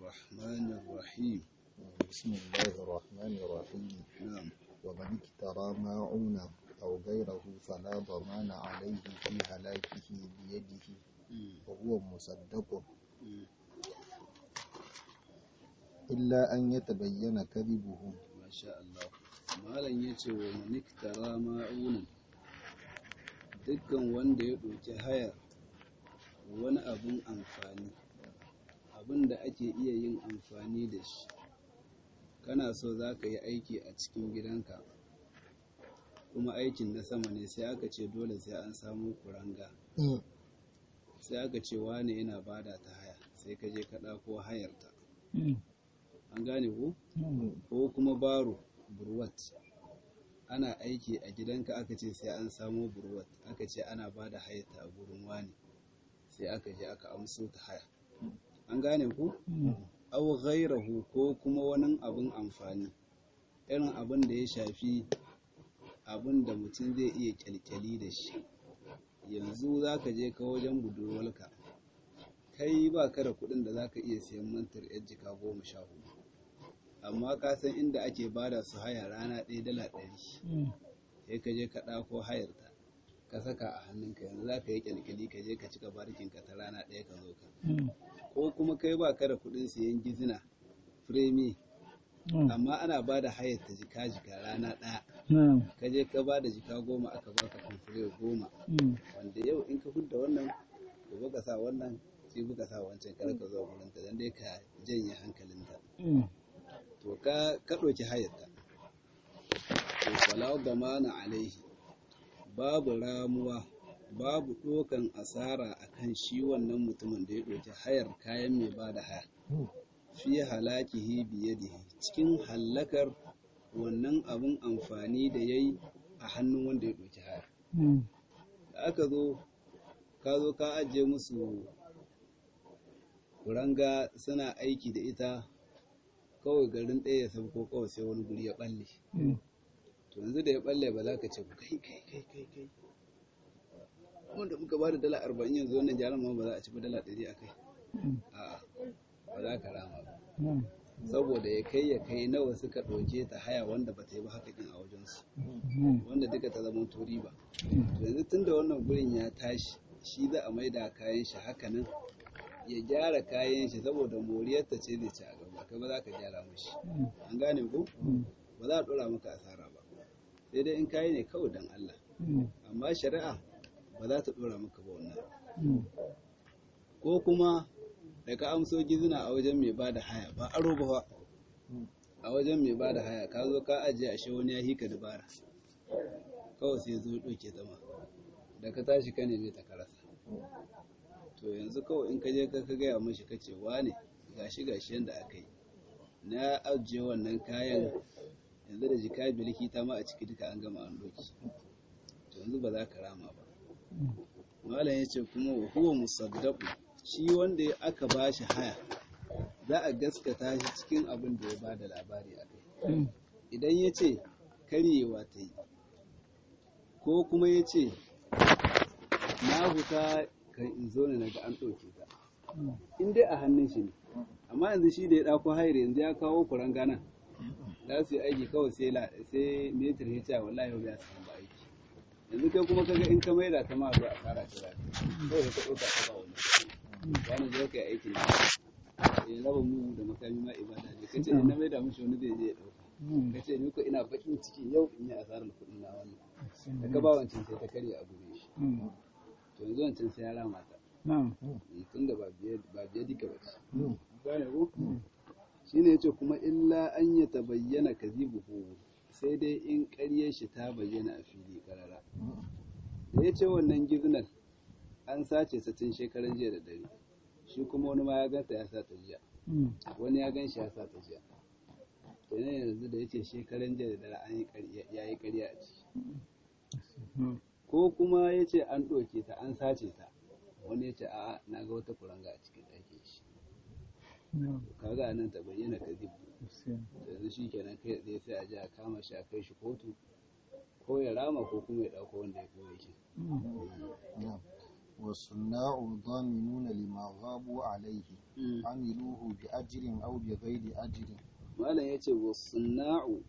الرحمن الرحيم بسم الله الرحمن الرحيم نعم ومن اكترى ماعونا أو غيره فلا ضمان عليه في هلاكه بيده وهو مصدق إلا أن يتبين كذبه ما شاء الله malam ya ce wa maniktara ma'unan dukkan wanda ya ɗauki hayar wani abin amfani abin da ake iya yin amfani da shi kana so za ka yi aiki a cikin gidanka kuma aikin na sama ne sai aka ce dole sai an samu kuranga sai aka ce wane yana bada ta haya sai ka je ka ɗauko hayarta an gane ko ko kuma baro burwat ana aiki a gidanka aka ce sai an samo burwat aka ce ana ba da hayata a gurin wani sai aka je aka amso ta haya an gane ku aw ghairahu ko kuma wani abin amfani irin abin da ya shafi abin da mutum zai iya kyalkyali da shi yanzu za ka je ka wajen budurwarka kai ba ka da kuɗin da za ka iya siyan mantar yar jika goma sha hudu amma ka san inda ake bada su haya rana ɗaya dala ɗari sai ka je ka ɗako hayarta ka saka a hannunka yanzu za ka yi kyalkyali ka je ka cika barkinka ta rana ɗaya ka zo ka ko kuma kai ba ka da kuɗin siyan gizina firemi amma ana ba da hayar ta jika jika rana ɗaya ka je ka ba da jika goma aka baka kamfure goma wanda yau in ka hudda wannan gobe ka sa wannan sai buka sa wancan kar ka zuwa gurinta dan dai ka janye hankalinta to ka ka ɗauki hayarta to fala damana alaihi babu ramuwa babu ɗokan asara akan shi wannan mutumin da ya ɗauki hayar kayan mai ba da haya fi halakihi biyadihi cikin hallakar wannan abun amfani da ya yi a hannun wanda ya ɗauki haya da aka zo ka zo ka ajiye musu kuranga suna aiki da ita kawai garin ɗaya ya sabko kawai sai wani guri ya balle to yanzu da ya balle ba za ka ce kai kai kai kai kai wanda muka ba da dala arba'in yanzu wannan jaran ma ba za a ci ba dala ɗari a kai a'a ba za ka rama ba saboda ya kai ya kai nawa suka ɗauke ta haya wanda ba ta yi ba haka ɗin a wajensu wanda duka ta zama tori ba to yanzu tun da wannan gurin ya tashi shi za a maida kayan shi haka nan ya gyara kayan shi saboda moriyarta ce zai ci a gaba kai ba za ka gyara mashi an gane ko ba za a ɗora maka asara ba sai dai in kayi ne kawai don Allah amma shari'a ba za ta ɗora maka ba wannan ko kuma da ka amso gizina a wajen mai bada haya ba aro ba a wajen mai bada haya ka zo ka ajiye ashe wani ya hika dabara kawai sai zo ɗauke ta ma da ka tashi ka neme ta karasa to yanzu kawai in ka je ka gaya mashi ka ce wane gashi gashi yadda aka yi na ajiye wannan kayan yanzu da jika biliki ta ma a ciki duka an gama an doki to yanzu ba za ka rama ba malam ya ce kuma wa huwa musaddaqu shi wanda aka ba shi haya za a gaskata shi cikin abin da ya ba da labari a kai idan ya ce karyewa ta yi ko kuma ya ce na huta kan in zo ne naga an ɗauke ta in dai a hannun shi ne amma yanzu shi da ya ɗauko hayar yanzu ya kawo kuran gana za su yi aiki kawai sai sai metir ya ce wallahi yau ya samu ba aiki yanzu kai kuma kaga in ka maida ta ma zuwa asara ta za kawai ka ɗauka ta ba wani wani zo kai aikin da ya raba mu da makami ma ibada ne kace in na maida mishi wani zai je ya ɗauka kace ni ko ina bakin ciki yau in yi asarar kuɗin na wannan da ka ba wancan sai ta karya a gure shi to yanzu wancan sai ya rama ta tun da ba biya duka ba ce gane ko shine yace kuma illa an ya tabayyana kadhibuhu sai dai in ƙaryar shi ta bayyana a fili karara da yace wannan gizinar an sace ta tun shekaran jiya da dare shi kuma wani ma ya ganta ya sa ta jiya wani ya gan shi ya sa ta jiya to ne yanzu da yace shekaran jiya da dare an yi ya yi ƙarya a ciki ko kuma ya ce an ɗauke ta an sace ta wani ya ce a'a na ga wata kuranga a cikin ɗakin shi kaga nan ta bayyana ka yanzu shi kenan kai tsaye sai a je a kama shi a kai shi kotu ko ya rama ko kuma ya ɗauko wanda ya koya shi والصناع ضامنون لما غابوا عليه عملوه بأجر أو بغير أجر malam ya ce wasuna'u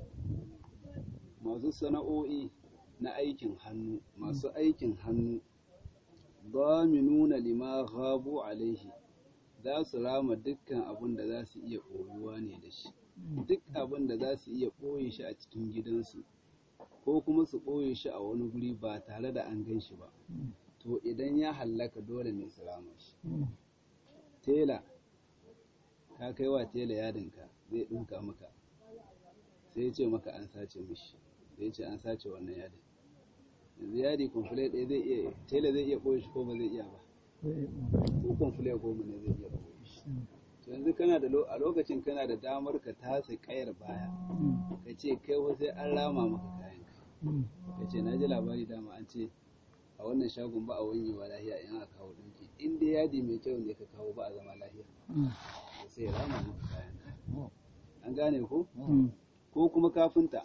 masu sana'o'i na aikin hannu masu aikin hannu nuna lima ghabu alaihi za su rama dukkan abin da za su iya ɓoyuwa ne da shi duk abin da za su iya ɓoye shi a cikin gidansu ko kuma su ɓoye shi a wani guri ba tare da an gan shi ba to idan ya hallaka dole ne su rama shi tela ka kai wa tela yadinka zai ɗinka maka sai ya ce maka an sace mishi sai ya ce an sace wannan yadin yanzu yadi kwamfule ɗaya zai iya tela zai iya ɓoye shi ko ba zai iya ba ko kwamfule goma ne zai iya ɓoye shi to yanzu kana da a lokacin kana da damar ka tasa kayar baya ka ce kai wa sai an rama maka kayan ka ce na ji labari dama an ce a wannan shagon ba a wanyewa lahiya in aka kawo ɗinki in dai yadi mai kyau ne ka kawo ba a zama lahiya sai ya rama maka kayan an gane ko ko kuma kafinta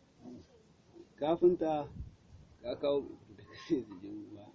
kafinta ka kawo da kashe zikin ba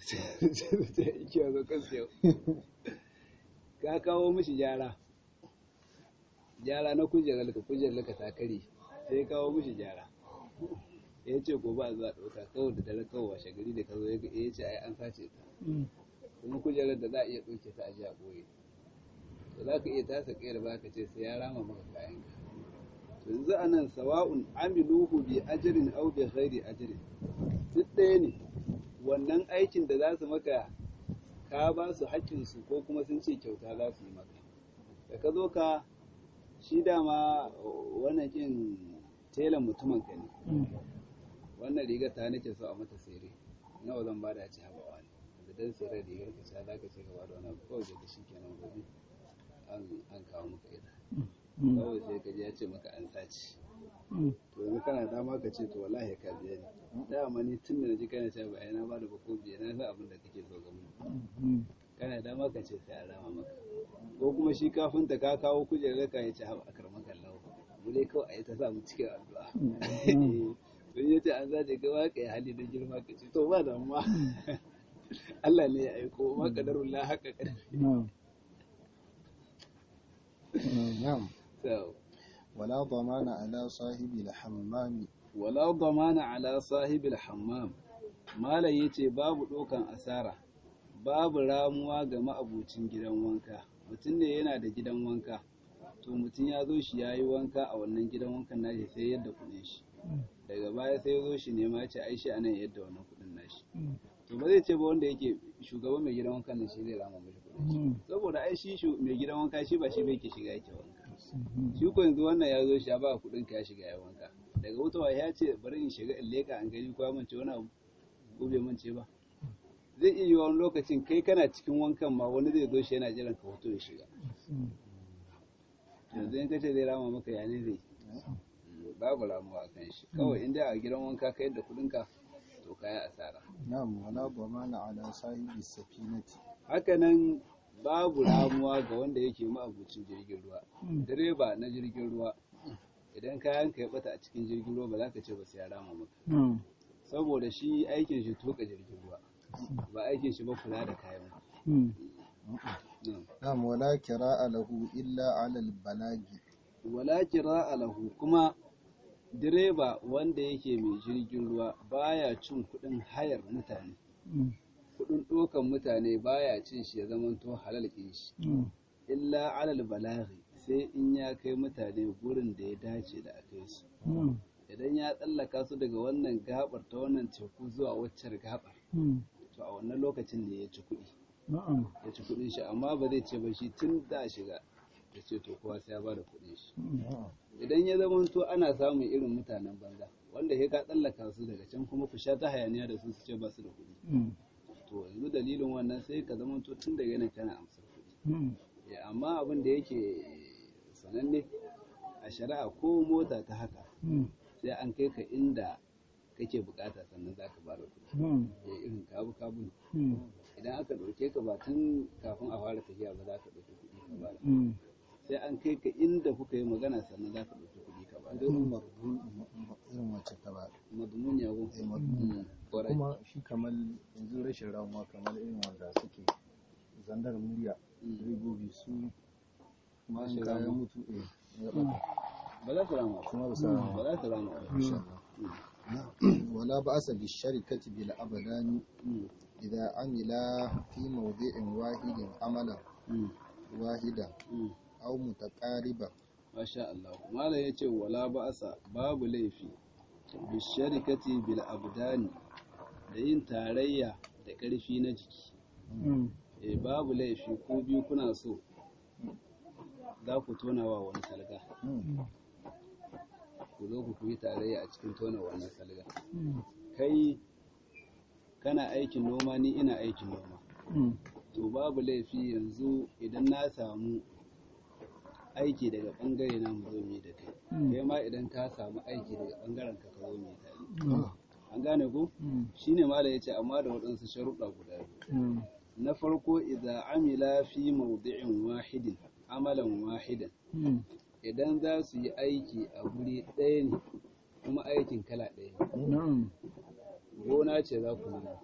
ka kawo mishi gyara gyara na kujerar ka kujerar ka ta kare sai kawo mishi gyara ya ce ko ba a zuwa ɗauka kawai da dare kawai washe gari da ka zo ya ce ai an sace ta kuma kujerar da za a iya ɗauke ta a ji a ɓoye to za ka iya tasa ƙayar ba ka ce sai ya rama maka kayan ka to yanzu a nan sawa'un amiluhu bi ajirin au bi ghairi ajirin duk ɗaya ne wannan aikin da za su maka ka ba su haƙƙinsu ko kuma sun ce kyauta za su yi maka da ka zo ka shi dama wannan kin telan mutumin ka ne wannan rigar ta nake so a mata sere nawa zan ba da ci haɓa wani da dan sere rigar ka sha za ka ce ka ba da wani abu kawai da shi kenan gobe an kawo maka ita kawai sai ka ji ya ce maka an sace to yanzu kana dama ka ce to wallahi ka biya ni dama ni tun da naji kana cewa ba na ba da bako biya na san abin da kake so ga mu kana dama ka ce sai a rama maka ko kuma shi kafin ta ka kawo kujerar ka ya ce haɓa a karman kallawa mu dai kawai a yi ta sa mu cikin addu'a to ya ce an zaje ka ba ka yi hali da girma ka ce to ba damuwa Allah ne ya aiko ma kadarullah haka kadari نعم so ولا ضمان على صاحب الحمام wala damana ala sahibil hammam malam yace babu dokan asara babu ramuwa ga ma'abucin gidan wanka mutum ne yana da gidan wanka to mutum ya zo shi ya yi wanka a wannan gidan wankan nashi sai yadda kuɗin shi daga baya sai ya zo shi nema ya ce ai shi anan yadda wannan kuɗin nashi to ba zai ce ba wanda yake shugaban mai gidan wankan nan shi zai rama mashi kuɗin shi saboda ai shi shu- mai gidan wanka shi ba shi bai ke shiga yake wanka shi ko yanzu wannan ya zo shi ya ba kuɗin ka ya shiga ya wanka daga wutawa ya ce bari in shiga in leka an gani ko ya mance wani abu ko bai mance ba zai iya yiwa wani lokacin kai kana cikin wankan ma wani zai zo shi yana jiran ka hoto ya shiga yanzu in kace zai rama maka ya ne zai babu ramuwa a kan shi kawai in dai a gidan wanka ka yadda kuɗin ka to kaya asara نعم ولا ضمان على صاحب السفينة hakanan babu ramuwa ga wanda yake ma'abucin jirgin ruwa direba na jirgin ruwa idan kayan ka ya bata a cikin jirgin ruwa ba za ka ce ba sai ya rama maka saboda shi aikin shi tuka jirgin ruwa ba aikin shi ba kula da kayan Na'am. نعم ولا كراء له إلا على البلاغ wala kira lahu kuma direba wanda yake mai jirgin ruwa baya cin kuɗin hayar mutane kuɗin ɗokan mutane baya cin shi ya zamanto halal ɗin shi illa alal balaghi sai in ya kai mutane gurin da ya dace da a kai su idan ya tsallaka su daga wannan gabar ta wannan teku zuwa waccar gabar to a wannan lokacin ne ya ci kuɗi ya ci kuɗin shi amma ba zai ce ba shi tun da shiga ya ce to kowa sai ya bada kuɗin shi idan ya zama to ana samun irin mutanen banza wanda ya ka tsallaka su daga can kuma ku sha ta hayaniya da su su ce ba su da kuɗi to yanzu dalilin wannan sai ka zama to tun daga nan kana amsar kuɗi Ya, amma abin da yake sananne a shari'a ko mota ta haka sai an kai ka inda kake bukata sannan za ka bada kuɗi ya irin kabu kabu ne. idan aka ɗauke ka ba tun kafin a fara tafiya ba za ka ɗauki kuɗi ka bada sai an kai ka inda kuka yi magana sannan za ka ɗauki kuɗi ka bada irin marbu irin wacce ta ba madmun ya go eh, madmun. Mm, kwarai kuma shi kamar yanzu rashin ramuwa kamar irin wanda suke zandar murya Mm. direbobi su ma in Rashin kayan ramuwa. mutu eh ya ɓata ba za su rama ba kuma ba sa ba za su rama ba insha Allah ولا بأس بالشركة بالأبدان Mm, إذا عملا في موضع واحد عملا mm, واحدا mm. أو متقاربا Masha Allah. Malam ya ce wala ba'asa babu laifi bi sharikati bil abdani da yin tarayya da ƙarfi na jiki. Eh babu laifi ko biyu kuna so za ku tona wa wani salga. Ku zo ku yi tarayya a cikin tona wannan salga. Kai kana aikin noma ni ina aikin noma. To babu laifi yanzu idan na samu aiki daga bangare na mu zo mu yi da kai. kai ma idan ka samu aiki daga bangaren ka ka zo mai tare an gane ko shine malam yace amma da waɗansu sharuɗa guda biyu na farko idza amila fi mawdi'in wahidin amalan wahidan idan za su yi aiki a guri ɗaya ne kuma aikin kala ɗaya ne gona ce za ku nuna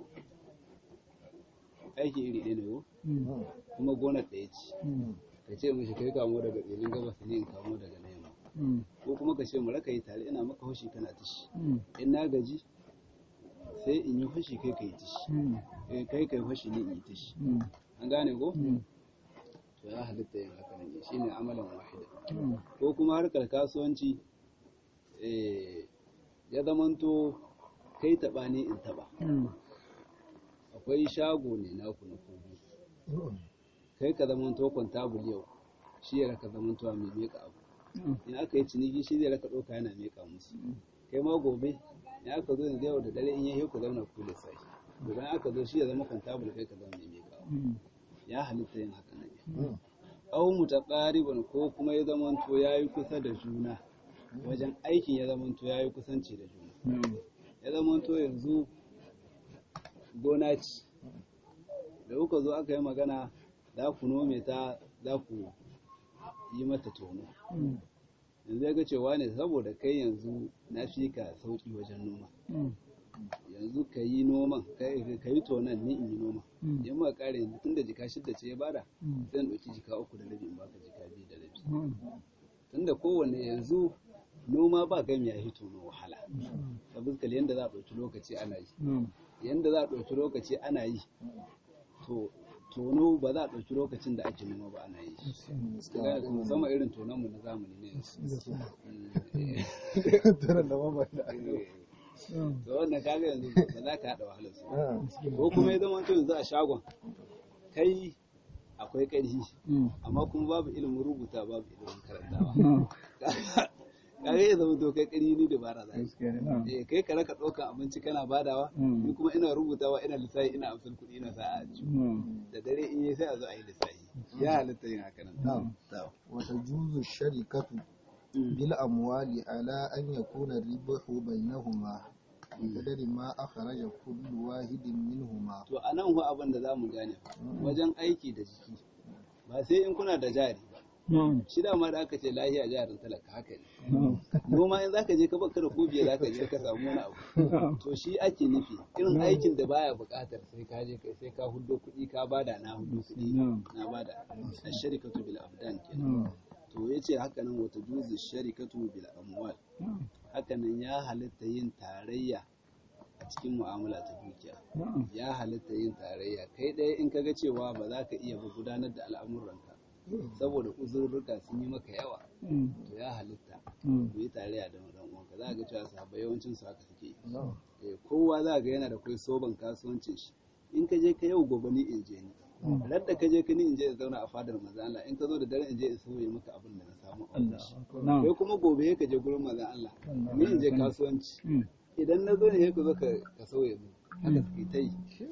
aiki iri ɗaya ne ko kuma gonar ɗaya ce ka ce mishi kai kamo daga tsirin gabas ne in kamo daga na yamma ko kuma ka ce mu raka yi tare ina maka fashi kana tishi in na gaji sai in yi fashi kai ka yi tishi eh kai kai fashi ne in yi tishi an gane ko to ya halitta yin haka ne shine amalan wahida ko kuma harkar kasuwanci eh ya zamanto kai taba ne in taba akwai shago ne naku na kogi kai ka zamanto kwantabul yau shi ya raka zamantowa mai meka abu in aka yi ciniki shi zai raka ɗauka yana meka musu kai ma gobe in aka zo yanzu yau da dare in yi ku zauna ku da sai idan aka zo shi ya zama kwantabul kai ka zama mai meka abu ya halitta yin haka nan aw mutaqariban ko kuma ya zamanto yayi kusa da juna wajen aikin ya zamanto yayi kusanci da juna ya zamanto yanzu gona ce da kuka zo aka yi magana za ku nome ta za ku yi mata tono yanzu ya ga cewa ne saboda kai yanzu na fi ka sauki wajen noma yanzu ka yi noman ka yi tonon ni in yi noma in ma kare yanzu tun da jika shidda ce ya bada zan ɗauki jika uku da rabi in baka jika biyu da rabi tun da kowane yanzu noma ba gami ya hito na wahala ta fuskar yadda za a ɗauki lokaci ana yi yadda za a ɗauki lokaci ana yi to tono ba za a ɗauki lokacin da ake noma ba ana yi musamman irin tonon mu na zamani ne Taran da mamman da to wannan kaga yanzu ba za ka haɗa wahalar su ko kuma ya zama to yanzu a shagon kai akwai ƙarfi amma kuma babu ilimin rubuta babu ilimin karantawa kaga ya zama to kai ƙarfi ni dabara za eh kai ka raka ɗaukan abinci kana badawa ni kuma ina rubutawa ina lissafi ina amsar kuɗi ina sa a da dare in yi sai a zo a yi lissafi ya halitta yin haka nan وتجوز الشركة بالأموال على أن يكون الربح بينهما بقدر ما أخرج كل واحد منهما to a nan abin da za mu gane wajen aiki da jiki ba sai in kuna da jari ba shi dama da aka ce lahiya jarin talaka haka ne noma in zaka je ka baka da kobiya zaka je ka samu wani abu to shi ake nufi irin aikin da baya buƙatar sai ka je sai ka huddo kuɗi ka bada na huddo kuɗi na bada asharikatu bil abdan kenan to yace haka nan wata juzu sharikatu bil amwal haka nan ya halitta yin tarayya a cikin mu'amala ta dukiya ya halitta yin tarayya kai ɗaya in kaga cewa ba za ka iya ba gudanar da al'amuranka saboda uzurruka sun yi maka yawa to ya halitta ku yi tarayya da dan uwanka za ga cewa sahabbai yawancin su haka suke yi kowa za ga yana da kai soban kasuwancin shi in ka je ka yau gobe ni in je ni radda ka je ka ni in je in zauna a fadar manzon Allah in ka zo da dare in je in sauye maka abin da na samu a wurin shi kai kuma gobe ka je gurin manzon Allah ni in je kasuwanci idan na zo ne ka zo ka sauye mu haka suke ta yi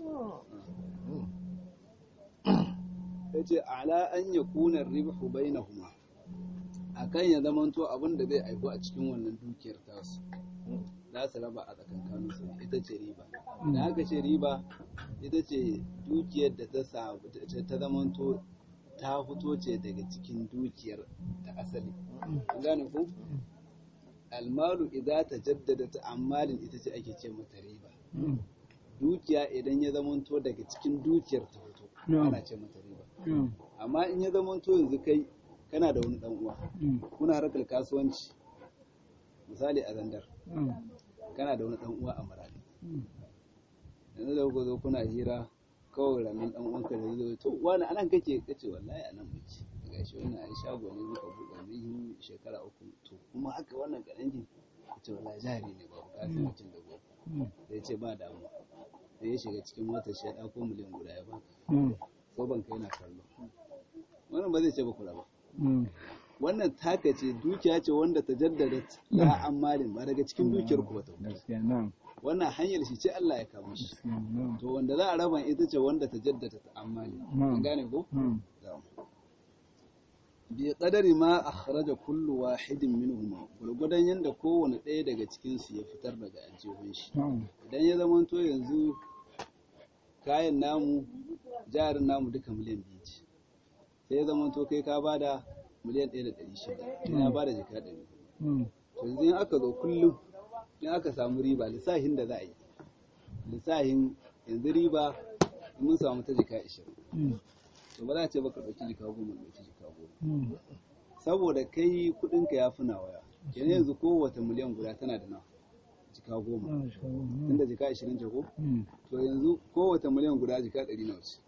ya ce ala an ya kunar ribahu bainahuma akan ya zamanto abin da zai aiku a cikin wannan dukiyar tasu za su raba a tsakankanin su ita ce riba da aka ce riba ita ce dukiyar da ta ta zamanto ta fito ce daga cikin dukiyar ta asali an gane ku almalu idza tajaddada ta'ammalin ita ce ake ce mata riba dukiya idan ya zamanto daga cikin dukiyar ta fito ana ce mata riba amma in ya zamanto yanzu kai kana da wani dan uwa kuna harkar kasuwanci misali a zandar kana da wani dan uwa a maradi yanzu da kuka zo kuna hira kawai ranar dan uwanka da zai to wani anan kake kace wallahi anan muke ga shi wannan ai shago ne muka buɗe mun shekara uku to kuma haka wannan kaɗan kace wallahi jari ne ba kasuwancin da gobe sai ce ba damuwa sai ya shiga cikin motar shi ya ɗauko miliyan guda ya baka ko ban kai na kallo wannan ba zai ce ba kula ba wannan taka ce dukiya ce wanda ta jaddada la amalin ba daga cikin dukiyar ku ba ta wannan hanyar shi ce Allah ya kama shi to wanda za a raba ita ce wanda ta jaddada ta amali an gane ko bi qadari ma akhraja kullu wahidin minhuma gurgudan yanda kowane ɗaya daga cikin su ya fitar daga aljihun shi idan ya zama to yanzu kayan namu jarin namu duka miliyan biyu ce sai ya zama to kai ka bada miliyan ɗaya da ɗari shida ina bada jika ɗari to yanzu in aka zo kullum in aka samu riba lissahin da za a yi lissahin yanzu riba mun samu ta jika ishirin to ba za a ce baka ɗauki jika goma ɗauki jika goma saboda kai kuɗinka ya fi nawaya kenan yanzu kowace miliyan guda tana da nawa jika goma tunda jika ashirin ce ko to yanzu kowace miliyan guda jika ɗari nawa ce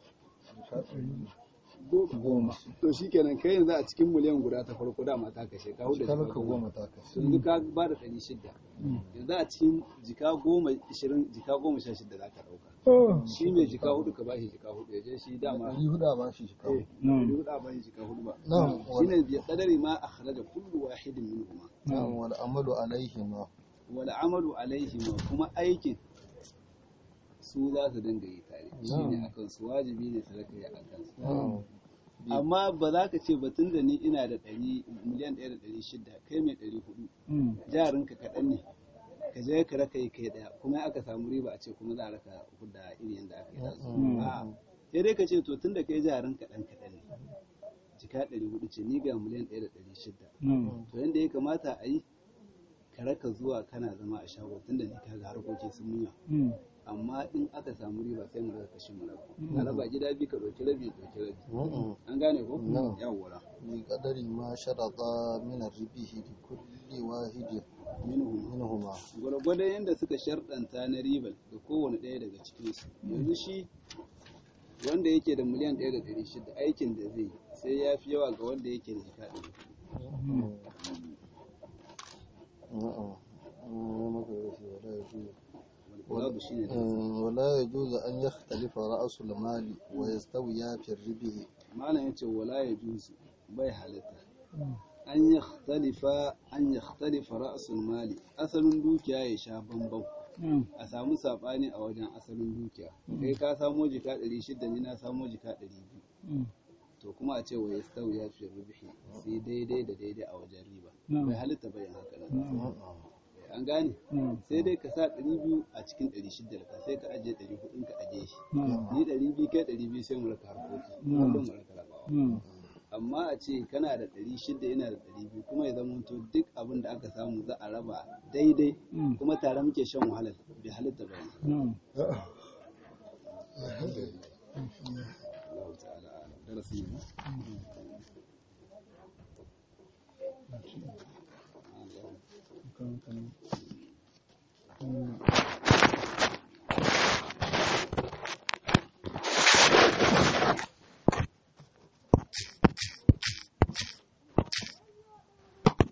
goma to shi kenan kai yanzu a cikin miliyan guda ta farko dama ta kashe ka huda jika goma ta kashe yanzu ka ba da ɗari shida yanzu a cikin jika goma ishirin jika goma sha shida za ka ɗauka shi mai jika hudu ka ba shi jika hudu ya je shi dama ɗari hudu a ba shi jika hudu ɗari hudu a ba shi jika hudu ba shi ne biya ƙadari ma a kharaja kullu wahidin min kuma na'am wal amalu alaihi ma wal amalu alaihi ma kuma aikin su za su dinga yi tare shi ne akan su wajibi ne su raka yi akan su amma ba za ka ce batun da ni ina da ɗari miliyan ɗaya da ɗari shida kai mai ɗari hudu jarinka kaɗan ne ka je ka raka yi kai ɗaya kuma aka samu riba a ce kuma za a raka hudda iri yadda aka yi da su sai dai ka ce to tun da kai jarin kaɗan kaɗan ne jika ɗari hudu ce ni ga miliyan ɗaya da ɗari shida to yadda ya kamata a yi ka raka zuwa kana zama a shago tun da ni ka ga harkoki sun muya amma in aka samu riba sai mu raka kashi mu raba a raba gida biyu ka ɗauki rabi ɗauki rabi an gane ko yawwa bi qadari ma sharata min ar-ribihi li kulli wahidin minhum minhuma gwargwadon yadda suka sharɗanta na ribar da kowane ɗaya daga cikinsu yanzu shi wanda yake da miliyan ɗaya da ɗari shida aikin da zai sai ya fi yawa ga wanda yake da jika ɗari babu shi ne ولا يجوز أن يختلف رأس المال ويستويا في الربح malam yace wala ya juzu bai halitta an yakhtalifa an yakhtalifa ra'sul mali asalin dukiya ya sha bambam a samu sabani a wajen asalin dukiya kai ka samo jika 600 ni na samo jika 200 to kuma a ce wa yastawi ya fi rubihi sai daidai da daidai a wajen riba bai halitta bayan haka nan an gane sai dai ka sa 200 a cikin 600 ka sai ka ajiye 400 ka ajiye shi ni 200 kai 200 sai mu raka harkoki kullum mu raka rabawa amma a ce kana da 600 yana da 200 kuma ya zama to duk abin da aka samu za a raba daidai kuma tare muke shan wahalar bai halitta ba Allah ta'ala darasin